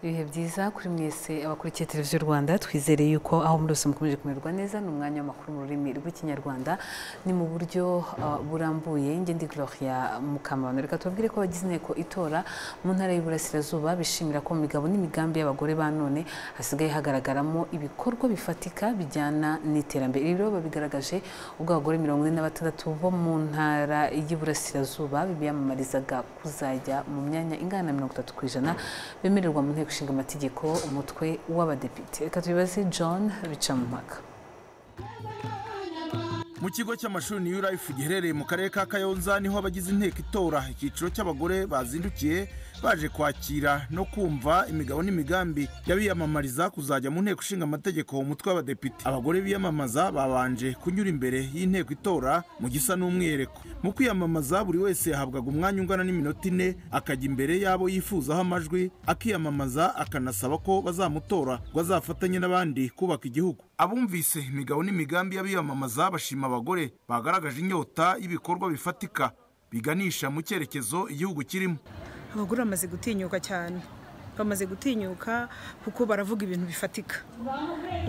ibihe byiza kuri mwese abakurikiye televiziyo rwanda twizereye yuko aho muri hose mukomeje kumererwa neza ni umwanya w'amakuru mu rurimi rw'ikinyarwanda ni mu buryo uh, burambuye njye ndi gloria mukamabano reka tubabwire ko abagize inteko itora mu ntara y'uburasirazuba bishimira ko mu migabo n'imigambi y'abagore ba none hasigaye hagaragaramo ibikorwa bifatika bijyana n'iterambere ibi rero babigaragaje ubwo abagore mirongo ine na batandatu bo mu ntara y'uburasirazuba biyamamarizaga kuzajya mu myanya ingana na mirongo itatu ku ijana bemererwa mu nteko ishinga amategeko umutwe w'abadepite reka tubibaze john bicamumpaka mu kigo cy'amashuri new life giherereye mu karere ka kayonza niho abagize inteko itora icyiciro cy'abagore bazindukiye baje kwakira no kumva imigabo n'imigambi y'abiyamamariza kuzajya mu nteko ishinga amategeko umutwe w'abadepite abagore biyamamaza babanje kunyura imbere y'inteko itora mu gisa n'umwihariko mu kwiyamamaza buri wese yahabwaga umwanya ungana n'iminota ine akajya imbere y'abo yifuzaho amajwi akiyamamaza akanasaba ko bazamutora ngo azafatanye n'abandi kubaka igihugu abumvise imigabo n'imigambi y'abiyamamaza bashima abagore bagaragaje inyota y'ibikorwa bifatika biganisha mu cyerekezo igihugu kirimo abagore bamaze gutinyuka cyane bamaze gutinyuka kuko baravuga ibintu bifatika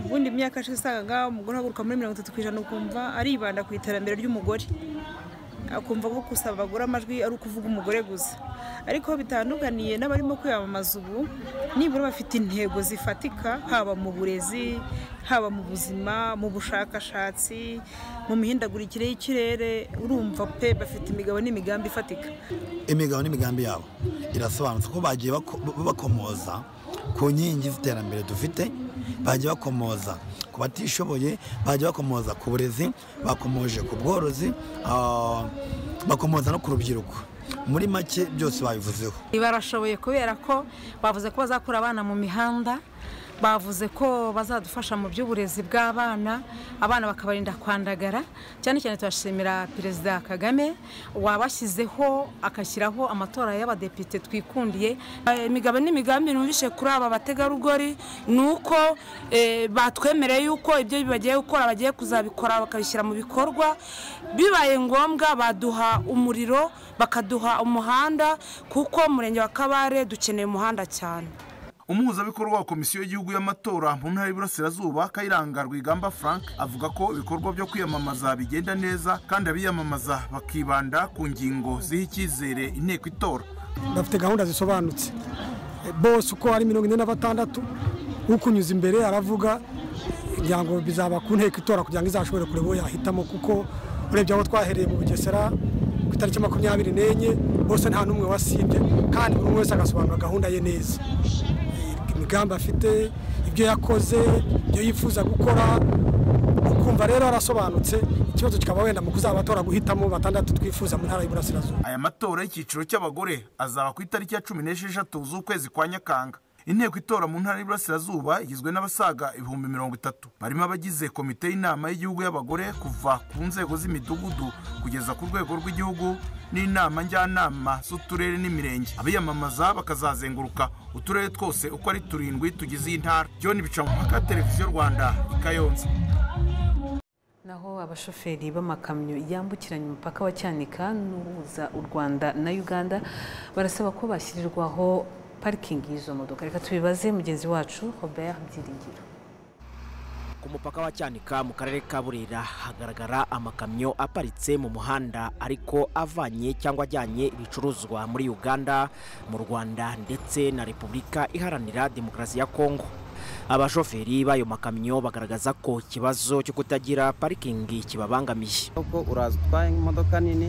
ubundi imyaka yashize usangaga umugore ahaguruka muri mirongo itatu ku ijana ukumva aribanda ku iterambere ry'umugore akumva ko gusaba abagore amajwi ari ukuvuga umugore gusa ariko aho bitandukaniye n'abarimo kwiyamamaza ubu nibura bafite intego zifatika haba mu burezi haba mu buzima mu bushakashatsi mu mihindagurikire y'ikirere urumva pe bafite imigabo n'imigambi ifatika imigabo n'imigambi yabo irasobanutse ko bagiye bakomoza ku nkingi z'iterambere dufite bagiye bakomoza ku batishoboye bagiye bakomoza ku burezi bakomoje ku bworozi bakomoza no ku rubyiruko muri make byose babivuzeho barashoboye kubera ko bavuze ko bazakura abana mu mihanda bavuze ko bazadufasha mu by'uburezi bw'abana abana bakabarinda kwandagara cyane cyane turashimira perezida kagame wabashyizeho agashyiraho amatora y'abadepite twikundiye imigabo n'imigambi numvise kuri aba bategarugori ni uko batwemereye yuko ibyo bagiye gukora bagiye kuzabikora bakabishyira mu bikorwa bibaye ngombwa baduha umuriro bakaduha umuhanda kuko umurenge wa kabare dukeneye umuhanda cyane umuhuzabikorwa wa komisiyo y'igihugu y'amatora mu ntara y'iburasirazuba kayiranga rwigamba frank avuga ko ibikorwa byo kwiyamamaza bigenda neza kandi abiyamamaza bakibanda ku ngingo ziha icyizere inteko itora bafite gahunda zisobanutse bose uko ari mirongo ine na batandatu ukunyuza imbere aravuga kugira ngo bizaba ku nteko itora kugira ngo izashobore kureba uwo yahitamo kuko urebye aho twahereye mu bugesera ku itariki makumyabiri n'enye bose nta n'umwe wasibye kandi buri umwe wese agasobanura gahunda ye neza imigambi afite ibyo yakoze ibyo yifuza gukora ukumva rero arasobanutse ikibazo kikaba wenda mu kuzabatora guhitamo batandatu twifuza mu ntara y'uburasirazuba aya matora y'icyiciro cy'abagore azaba ku itariki ya cumi n'esheshatu z'ukwezi kwa nyakanga inteko itora mu ntara y'iburasirazuba igizwe n'abasaga ibihumbi mirongo itatu barimo abagize komite y'inama y'igihugu y'abagore kuva ku nzego z'imidugudu kugeza ku rwego rw'igihugu n'inama njyanama z'uturere n'imirenge abiyamamaza bakazazenguruka uturere twose uko ari turindwi tugize iyi ntara john bicamumaka televiziyo rwanda i kayonza naho abashoferi b'amakamyo yambukiranya umupaka wa cyanika n'uhuza u rwanda na uganda barasaba ko bashyirirwaho parikingi y'izo modoka reka tubibaze mugenzi wacu Robert Byiringiro ku mupaka wa cyanika mu karere ka burera hagaragara amakamyo aparitse mu muhanda ariko avanye cyangwa ajyanye ibicuruzwa muri uganda mu rwanda ndetse na repubulika iharanira demokarasi ya kongo abashoferi b'ayo makamyo bagaragaza ko ikibazo cyo kutagira parikingi kibabangamiye uko uraza utwaye imodoka nini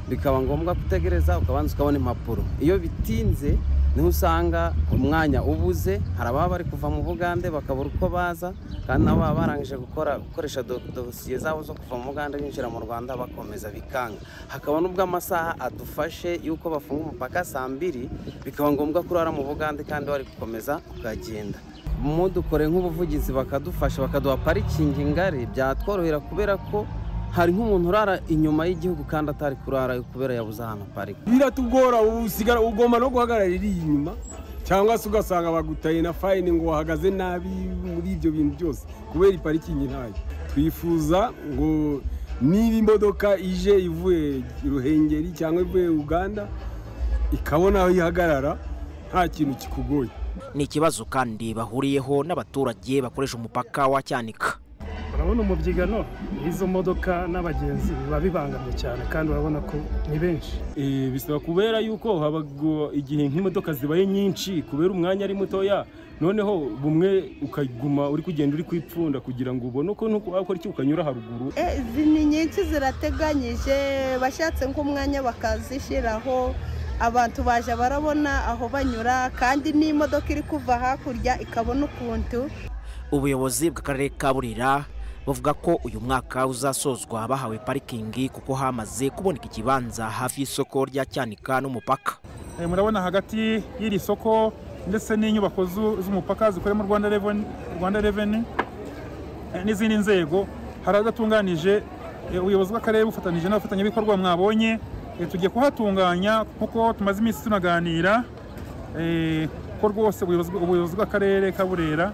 bikaba ngombwa gutegereza ukabanza ukabona impapuro iyo bitinze niho usanga umwanya ubuze hari ababa bari kuva mu bugande bakabura uko baza kandi nabo baba barangije gukora gukoresha dosiye zabo zo kuva mu bugande binjira mu rwanda bakomeza bikanga hakaba n'ubwo amasaha adufashe y'uko bafunga umupaka saa mbiri bikaba ngombwa ko urara mu bugande kandi wari gukomeza ukagenda mu dukore nk'ubuvugizi bakadufasha bakaduha parikingi ngari byatworohera kubera ko hari nk'umuntu urara inyuma y'igihugu kandi atari kurara kubera yabuze ahantu aparika biratugora usigara ugomba no guhagarara iri inyuma cyangwa se ugasanga bagutaye na fayini ngo wahagaze nabi muri ibyo bintu byose kubera iparikingi ntayo twifuza ngo niba imodoka ije ivuye ruhengeri cyangwa ivuye uganda ikabona aho ihagarara nta kintu kikugoye ni ikibazo kandi bahuriyeho n'abaturage bakoresha umupaka wa cyanika urabona umubyigano izo modoka n'abagenzi biba bibangamiye cyane kandi urabona ko ni benshi Eh, bisaba kubera yuko haba igihe nk'imodoka zibaye nyinshi kubera umwanya ari mutoya noneho bumwe ukaguma uri kugenda uri kwipfunda kugira ngo ubone uko nuko wakora iki ukanyura haruguru Eh, izi ni nyinshi zirateganyije bashatse nk'umwanya bakazishyiraho abantu baje barabona aho banyura kandi n'imodoka iri kuva hakurya ikabona ukuntu ubuyobozi bw'akarere ka burera bavuga ko uyu mwaka uzasozwa bahawe parikingi kuko hamaze kuboneka ikibanza hafi y'isoko rya cyanika n'umupaka Eh, murabona hagati y'iri soko ndetse n'inyubako zu- z'umupaka zikoreramo rwanda Reven- Rwanda reveni eh, n'izindi nzego haradatunganije ubuyobozi bw'akarere bufatanyije n'abafatanyabikorwa mwabonye eh, tugiye kuhatunganya kuko tumaze iminsi tunaganira eh, ko rwose ubuyobozi ubuyobozi bw'akarere ka burera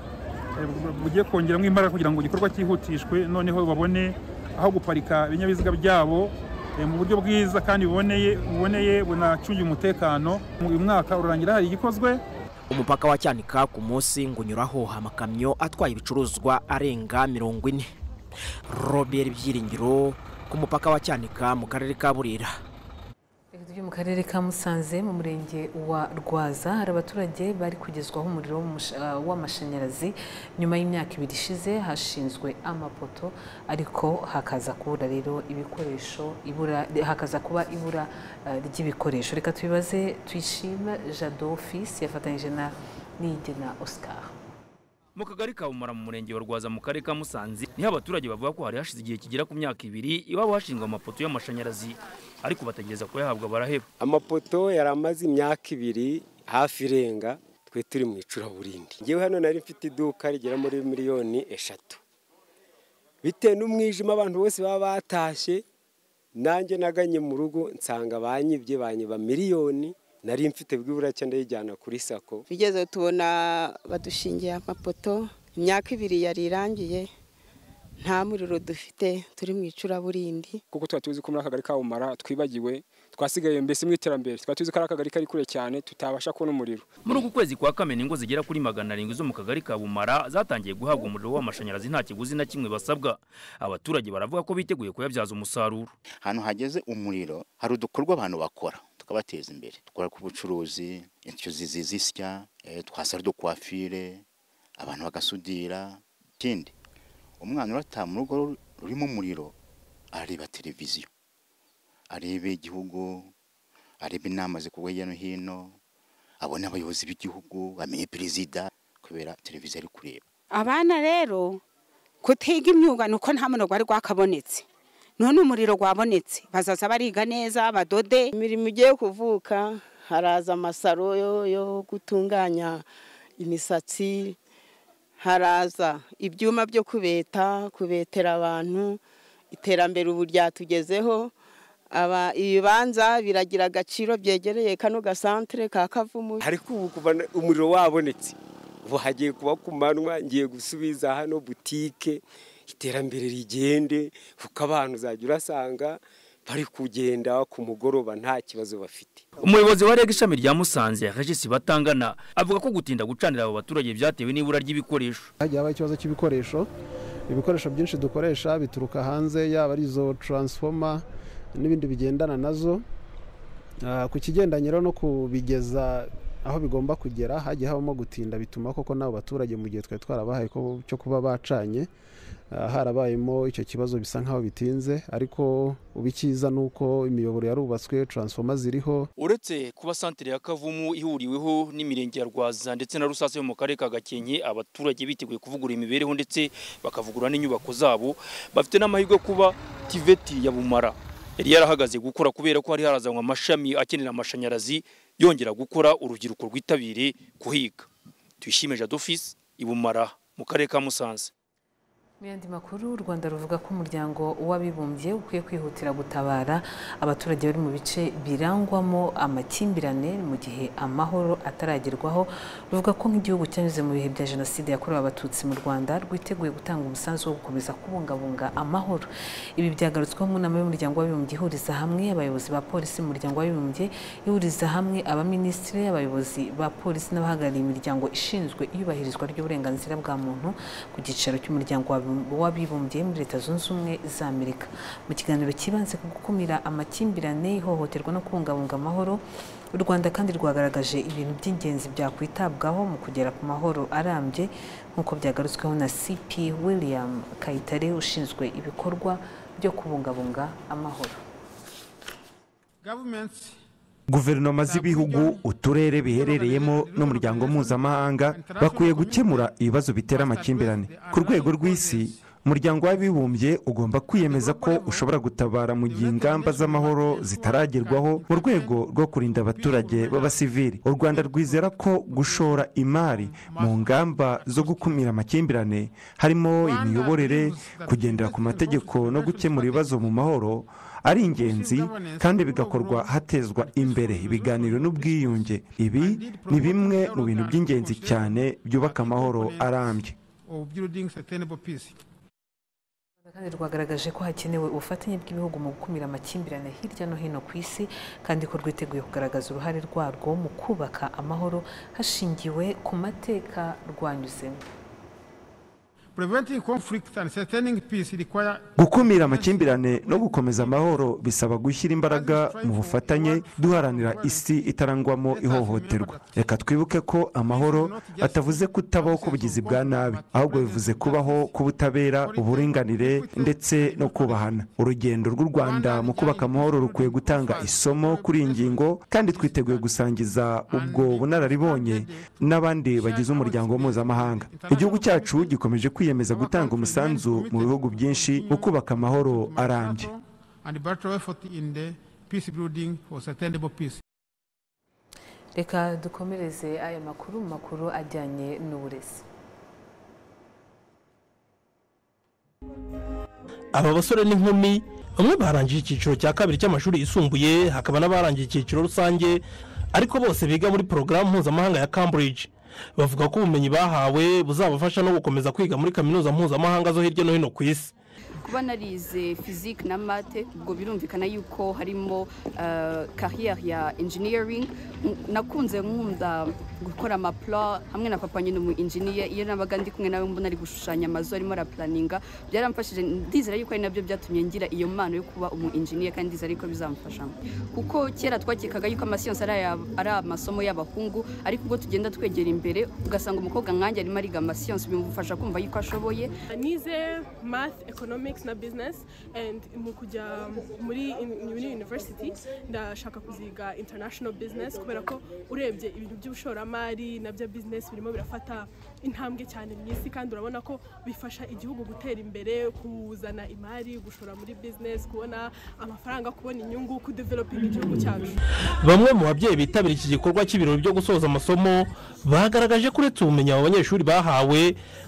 eh, bu- bu- bugiye kongeramo imbaraga kugira ngo igikorwa cyihutishwe noneho babone aho guparika ibinyabiziga byabo eh, mu buryo bwiza kandi buboneye buboneye bunacungiye umutekano uyu mwaka urangira hari igikozwe umupaka wa cyanika ku munsi ngo unyuraho amakamyo atwaye ibicuruzwa arenga mirongo ine robert byiringiro ku mupaka wa cyanika mu karere ka burera Byo mu karere ka Musanze mu murenge wa Rwaza hari abaturage bari kugezwaho umuriro w'umush- ah, w'amashanyarazi nyuma y'imyaka ibiri ishize hashinzwe amapoto ariko hakaza kubura rero ibikoresho ibura hakaza kuba ibura ah, ry'ibikoresho reka tubibaze tuyishima Jado Office yafatanyije na Niyigena Oscar mu kagari ka bumara mu murenge wa rwaza mu karere ka musanze niho abaturage bavuga ko hari hashize igihe kigera ku myaka ibiri iwabo hashingwa amapoto y'amashanyarazi ariko bategereza kuyahabwa baraheba amapoto yari amaze imyaka ibiri hafi irenga twe turi mu icuraburindi ngewe hano nari mfite iduka rigera muri miliyoni eshatu bitewe n'umwijima abantu bose baba batashye nanjye naganye mu rugo nsanga banyibye banyiba miliyoni nari mfite bwibura cyangwa ndayijyana kuri sako bigeze tubona badushingiye amapoto imyaka ibiri yari irangiye nta muriro dufite turi mu icuraburindi kuko tuba tuzi ko muri akagari ka Bumara twibagiwe twasigaye mbese mu iterambere tukaba tuzi ko ari akagari kari kure cyane tutabasha kubona umuriro muri uku kwezi kwa kamena ingo zigera kuri magana arindwi zo mu kagari ka bumara zatangiye guhabwa umuriro w'amashanyarazi nta kiguzi na kimwe basabwa abaturage baravuga ko biteguye kuyabyaza umusaruro ahantu hageze umuriro hari udukorwa abantu bakora tukabateza imbere dukora ku bucuruzi inshyuzi zizisya eh, twasara do kwafire abantu bagasudira ikindi umwana urataha mu rugo rurimo umuriro areba televiziyo areba igihugu areba inama zikorwa hirya no hino abone abayobozi b'igihugu amenye perezida kubera televiziyo ari kureba abana rero kutiga imyuga ni uko nta munogo wari rwakabonetse none umuriro wabonetse bazaza bariga neza badode imirimo igiye kuvuka haraza amasaro yo- yo gutunganya imisatsi haraza ibyuma byo kubeta kubetera abantu iterambere ubu ryatugezeho Aba- ibibanza biragira agaciro byegereye kano gasantere ka kavumu ariko ubu kuva na- umuriro wabonetse ubu hagiye kuba ku manywa ngiye gusubiza hano butike iterambere rigende kuko abantu uzajya urasanga bari kugenda ku mugoroba nta kibazo bafite umuyobozi wa reg ishami rya musanze regisi batangana avuga ko gutinda gucanira abo baturage byatewe n'ibura ry'ibikoresho hagiye habaho ikibazo cy'ibikoresho ibikoresho byinshi dukoresha bituruka hanze yaba ari izo taransifoma n'ibindi bigendana nazo Ah, ku kigendanye rero no kubigeza aho bigomba kugera hagiye habamo gutinda bituma koko n'abo baturage mu gihe twari twarabahaye ko- cyo kuba bacanye ah, harabayemo icyo kibazo bisa nk'aho bitinze ariko ubikiza ni uko imiyoboro yarubatswe taransifoma ziriho uretse kuba santere ya kavumu ihuriweho n'imirenge ya rwaza ndetse na rusasa yo mu karere ka gakenke abaturage biteguye kuvugurura imibereho ndetse bakavugurura n'inyubako zabo bafite n'amahirwe yo kuba tiveti ya bumara yari yarahagaze gukora kubera ko hari harazanwa amashami akenera amashanyarazi yongera gukora urubyiruko rwitabire kuhiga tuyishime jadofisi i bumara mu karere ka musanze mu yandi makuru u rwanda ruvuga ko umuryango w'abibumbye ukwiye kwihutira gutabara abaturage bari mu bice birangwamo amakimbirane mu gihe amahoro ataragerwaho ruvuga ko nk'igihugu cyanyuze mu bihe bya jenoside yakorewe abatutsi mu rwanda rwiteguye gutanga umusanzu wo gukomeza kubungabunga amahoro ibi byagarutsweho mu nama y'umuryango w'abibumbye ihuriza hamwe abayobozi ba polisi mu muryango w'abibumbye ihuriza hamwe abaminisitiri abayobozi ba polisi n'abahagarariye imiryango ishinzwe iyubahirizwa ry'uburenganzira bwa muntu ku giciro cy'umuryango w'abibumbye w'abibumbye muri leta zunze ubumwe za amerika mu kiganiro cyibanze ku gukumira amakimbirane ihohoterwa no kubungabunga amahoro u rwanda kandi rwagaragaje ibintu by'ingenzi byakwitabwaho mu kugera ku mahoro arambye nk'uko byagarutsweho na cp william kayitare ushinzwe ibikorwa byo kubungabunga amahoro guverinoma z'ibihugu uturere biherereyemo n'umuryango mpuzamahanga bakwiye gukemura ibibazo bitera amakimbirane ku rwego rw'isi umuryango w'abibumbye ugomba kwiyemeza ko ushobora gutabara mu gihe ingamba z'amahoro zitaragerwaho mu rwego rwo kurinda abaturage b'abasivili u rwanda rwizera ko gushora imari mu ngamba zo gukumira amakimbirane harimo imiyoborere kugendera ku mategeko no gukemura ibibazo mu mahoro ari ingenzi kandi bigakorwa hatezwa imbere ibiganiro n'ubwiyunge ibi ni bimwe mu bintu by'ingenzi cyane byubaka amahoro arambye kandi rwagaragaje ko hakenewe ubufatanye bw'ibihugu mu gukumira amakimbirane hirya no hino ku isi kandi ko rwiteguye kugaragaza uruhare rwarwo mu kubaka amahoro hashingiwe ku mateka rwanyuzemo gukumira amakimbirane no gukomeza amahoro bisaba gushyira imbaraga mu bufatanye duharanira isi itarangwamo ihohoterwa reka twibuke ko amahoro atavuze kutabaho k'ubugizi bwa nabi ahubwo bivuze kubaho k'ubutabera uburinganire ndetse no kubahana urugendo rw'u rwanda mu kubaka amahoro rukwiye gutanga isomo kuri iyi ngingo kandi twiteguye gusangiza ubwo bunararibonye n'abandi bagize umuryango mpuzamahanga igihugu cyacu gikomeje kwiyongera kwiyemeza gutanga umusanzu mu bihugu byinshi mu kubaka amahoro arambye reka dukomereze aya makuru mu makuru ajyanye n'uburezi aba basore n'inkumi bamwe barangije icyiciro cya kabiri cy'amashuri yisumbuye hakaba n'abarangije icyiciro rusange ariko bose biga muri porogaramu mpuzamahanga ya cambridge bavuga ko ubumenyi bahawe buzabafasha no gukomeza kwiga muri kaminuza mpuzamahanga zo hirya no hino ku isi kuba narize fizike na mate ubwo birumvikana yuko harimo kariyeri ya enjiniyaringi nakunze nkunda gukora amapula hamwe na papa nyine umu enjiniya iyo nabaga ndi kumwe nawe mbona ari gushushanya amazu arimo arapulaninga byaramfashije ndizera yuko ari nabyo byatumye ngira iyo mpano yo kuba umu enjiniya kandi ndizera yuko bizamufasha kuko kera twakekaga yuko amasiyansi ari amasomo y'abahungu ariko ubwo tugenda twegera imbere ugasanga umukobwa nkanjye arimo ariga amasiyansi bimufasha kumva yuko ashoboye nize math economics na bizinesi mu kujya muri yuniverisiti ndashaka kuziga intanashono bizinesi kubera ko urebye ibintu by'ubushoramari nabyo bizinesi birimo birafata intambwe cyane mu isi kandi urabona ko bifasha igihugu gutera imbere kuzana imari gushora muri bizinesi kubona amafaranga kubona inyungu kudevelopinga igihugu cyacu bamwe mu babyeyi bitabira iki gikorwa cy'ibirori byo gusoza amasomo bagaragaje ko uretse ubumenyi abo banyeshuri bahawe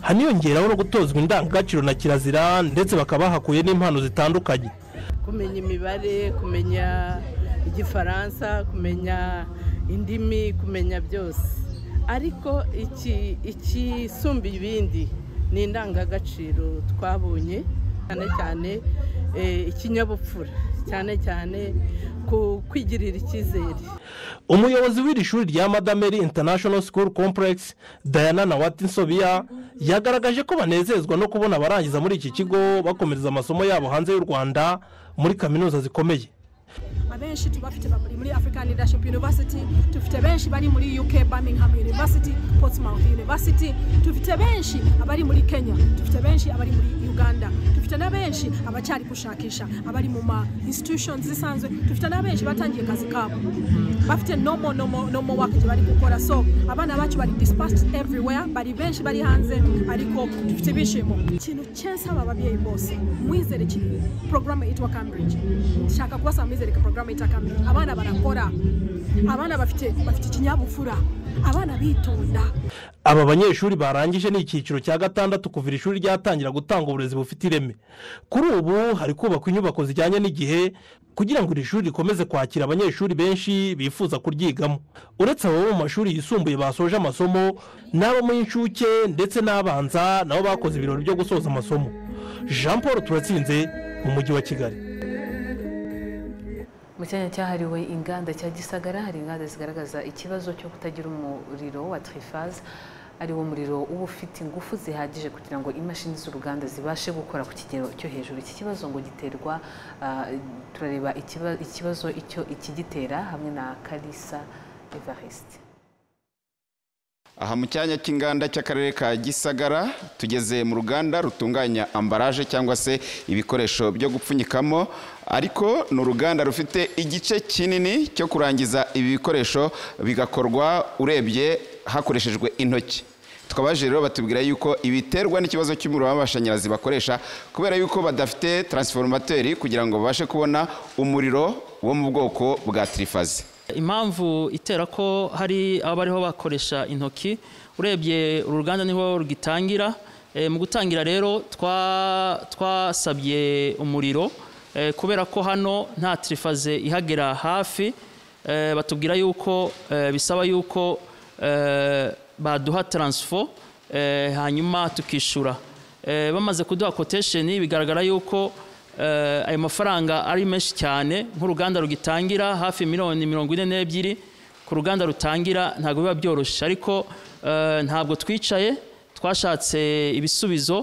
haniyongeraho no gutozwa indangagaciro na kirazira ndetse bakaba bahakuye n'impano zitandukanye kumenya imibare kumenya igifaransa kumenya indimi kumenya byose ariko ikisumba ibindi ni indangagaciro twabonye cyane cyane ikinyabupfura cyane cyane ku kwigirira icyizere umuyobozi w'iri shuri rya madameri international school complex diana na watinsobiya yagaragaje ko banezezwa no kubona abarangiza muri iki kigo bakomereza amasomo yabo hanze y'u rwanda muri kaminuza zikomeye abenshi tubafite bari muri african leadership university dufite benshi bari muri uk birmingham university portsmouth university dufite benshi abari muri kenya dufite benshi abari muri uganda dufite na benshi abacyari gushakisha abari mu ma institutions zisanzwe dufite na benshi batangiye akazi kabo bafite nomo nomo nomo wakage bari gukora so abana bacu bari dispatched everywhere bari benshi bari hanze ariko dufite ibyishimo ikintu cyensaba ababyeyi bose mwizere kinini porogaramu yitwa cambridge nshaka kubasaba mwizere porogaramu bakame abana barakora abana bafite bafite ikinyabupfura abana bitonda aba banyeshuri barangije ni icyiciro cya gatandatu kuva iri shuri ryatangira gutanga uburezi bufite ireme kuri ubu hari kubakwa inyubako zijyanye n'igihe kugira ngo iri shuri rikomeze kwakira abanyeshuri benshi bifuza kuryigamo uretse abo mu mashuri yisumbuye basoje amasomo n'abo mu inshuke ndetse n'abanza nabo bakoze ibirori byo gusoza amasomo jean paul turatsinze mu mujyi wa kigali mu cyanya cyahariwe inganda cya gisagara hari inganda zigaragaza ikibazo cyo kutagira umuriro wa tirifaze ari wo muriro uba ufite ingufu zihagije kugira ngo imashini z'uruganda zibashe gukora ku kigero cyo hejuru iki kibazo ngo giterwa ah, turareba ikiba- ikibazo icyo ikigitera hamwe na kalisa evariste aha mu cyanya cy'inganda cy'akarere ka gisagara tugeze mu ruganda rutunganya ambaraje cyangwa se ibikoresho byo gupfunyikamo ariko ni uruganda rufite igice kinini cyo kurangiza ibi bikoresho bigakorwa urebye hakoreshejwe intoki tukabaje rero batubwira yuko ibiterwa n'ikibazo cy'umuriro w'amashanyarazi bakoresha kubera yuko badafite taransiforumateri kugira ngo babashe kubona umuriro wo mu bwoko bwa tirifazi impamvu itera ko hari aba bariho bakoresha intoki urebye uru ruganda niho rugitangira Eh, mu gutangira rero twa- twasabye umuriro eh, kubera ko hano nta tirifaze ihagera hafi Eh, batubwira yuko eh, bisaba yuko eh, baduha taransifo eh, hanyuma tukishyura Eh, bamaze kuduha kotesheni bigaragara yuko eh, ayo mafaranga ari menshi cyane nk'uruganda rugitangira hafi miliyoni mirongo ine n'ebyiri ku ruganda rutangira ntabwo biba byoroshye ariko eh, ntabwo twicaye twashatse ibisubizo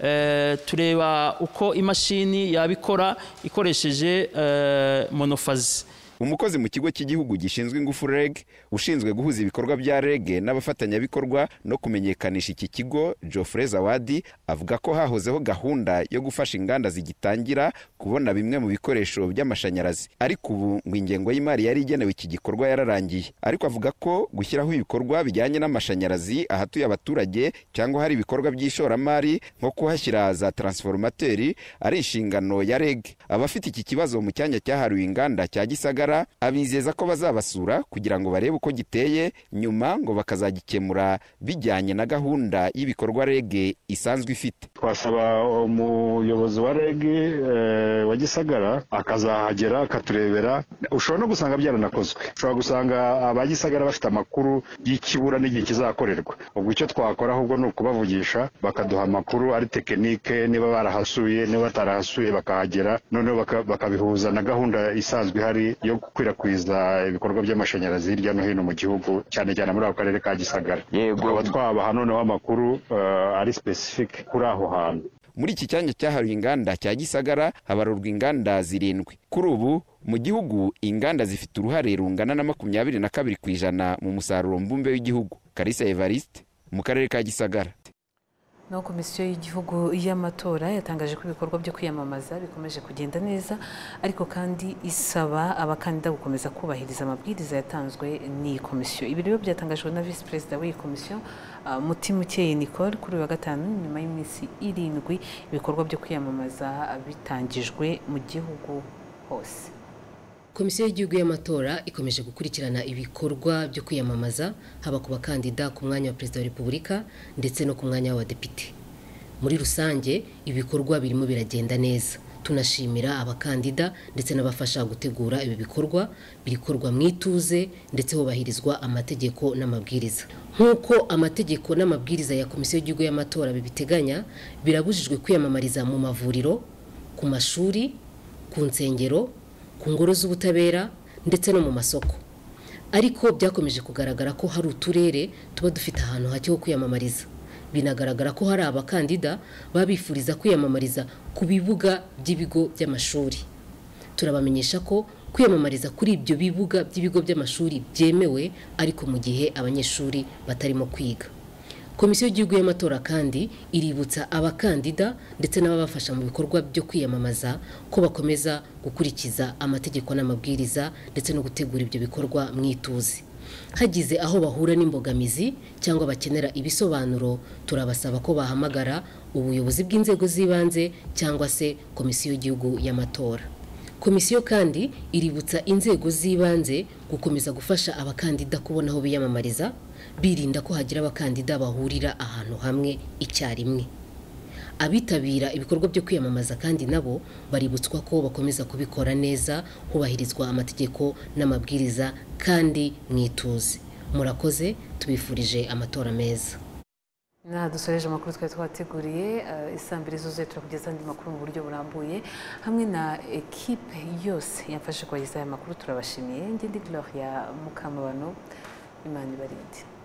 eh, tureba uko imashini yabikora ikoresheje eh, monofazi umukozi mu kigo cy'igihugu gishinzwe ingufu reg ushinzwe guhuza ibikorwa bya reg n'abafatanyabikorwa no kumenyekanisha iki kigo geoffrey zawadi avuga ko hahozeho gahunda yo gufasha inganda zigitangira kubona bimwe mu bikoresho by'amashanyarazi ariko ubu ngo ingengo y'imari yari igenewe iki gikorwa yararangiye ariko avuga ko gushyiraho ibikorwa bijyanye n'amashanyarazi ahatuye abaturage cyangwa hari ibikorwa by'ishoramari nko kuhashyira za taransiforumateri ari inshingano ya reg abafite iki kibazo mu cyanya cyahariwe inganda cya gisagara abizeza ko bazabasura kugira ngo barebe uko giteye nyuma ngo bakazagikemura bijyanye na gahunda y'ibikorwa reg isanzwe ifite twasaba umuyobozi wa reg eh, wa gisagara akazahagera akaturebera ushobora no gusanga byaranakozwe ushobora gusanga aba gisagara bafite amakuru y'ikibura n'igihe kizakorerwa ubwo icyo twakora ahubwo ni ukubavugisha bakaduha amakuru ari tekinike niba barahasuye niba batarahasuye bakahagera noneho baka- bakabihuza na gahunda isanzwe ihari yo gukwirakwiza ibikorwa by'amashanyarazi hirya no hino mu gihugu cyane cyane muri ako karere ka gisagara tukaba twabaha noneho amakuru eh, ari specific kuri aho hantu muri iki cyanya cyahariwe inganda cya gisagara habarurwa inganda zirindwi kuri ubu mu gihugu inganda zifite uruhare rungana na makumyabiri na kabiri ku ijana mu musaruro mbumbe w'igihugu karisa evariste mu karere ka gisagara naho komisiyo y'igihugu y'amatora yatangaje ko ibikorwa byo kwiyamamaza bikomeje kugenda neza ariko kandi isaba abakandida gukomeza kubahiriza amabwiriza yatanzwe n'iyi komisiyo ibi rero byatangajwe na visi perezida w'iyi komisiyo ah, mutimukeye nicole kuri uyu wa gatanu nyuma y'iminsi irindwi ibikorwa byo kwiyamamaza bitangijwe mu gihugu hose komisiyo y'igihugu y'amatora ikomeje gukurikirana ibikorwa byo kwiyamamaza haba ku bakandida ku mwanya wa perezida wa repubulika ndetse no ku mwanya w'abadepite muri rusange ibikorwa birimo biragenda neza tunashimira abakandida ndetse n'abafasha gutegura ibi bikorwa birikorwa mu ituze ndetse hubahirizwa amategeko n'amabwiriza nk'uko amategeko n'amabwiriza ya komisiyo y'igihugu y'amatora bibiteganya birabujijwe kwiyamamariza mu mavuriro ku mashuri ku nsengero ku ngoro z'ubutabera ndetse no mu masoko ariko byakomeje kugaragara ko hari uturere tuba dufite ahantu hake ho kwiyamamariza binagaragara ko hari abakandida baba bifuriza kwiyamamariza ku bibuga by'ibigo by'amashuri turabamenyesha ko kwiyamamariza kuri ibyo bibuga by'ibigo by'amashuri byemewe ariko mu gihe abanyeshuri batarimo kwiga komisiyo y'igihugu y'amatora kandi iributsa abakandida ndetse n'ababafasha mu bikorwa byo kwiyamamaza ko bakomeza gukurikiza amategeko n'amabwiriza ndetse no gutegura ibyo bikorwa mu ituze hagize aho bahura n'imbogamizi cyangwa bakenera ibisobanuro turabasaba ko bahamagara ubuyobozi bw'inzego z'ibanze cyangwa se komisiyo y'igihugu y'amatora komisiyo kandi iributsa inzego z'ibanze gukomeza gufasha abakandida kubona aho biyamamariza birinda ko hagira abakandida bahurira ahantu hamwe icyarimwe abitabira ibikorwa byo kwiyamamaza kandi nabo baributswa ko bakomeza kubikora neza hubahirizwa amategeko n'amabwiriza kandi mu ituze murakoze tubifurije amatora meza Naha dusoreje amakuru twari twateguriye isaa mbiri zuzuye turakugeza andi makuru mu buryo burambuye hamwe na ekipe yose yafashe kubagezaho aya makuru turabashimiye ngende Gloria Mukamabano imana ibarinde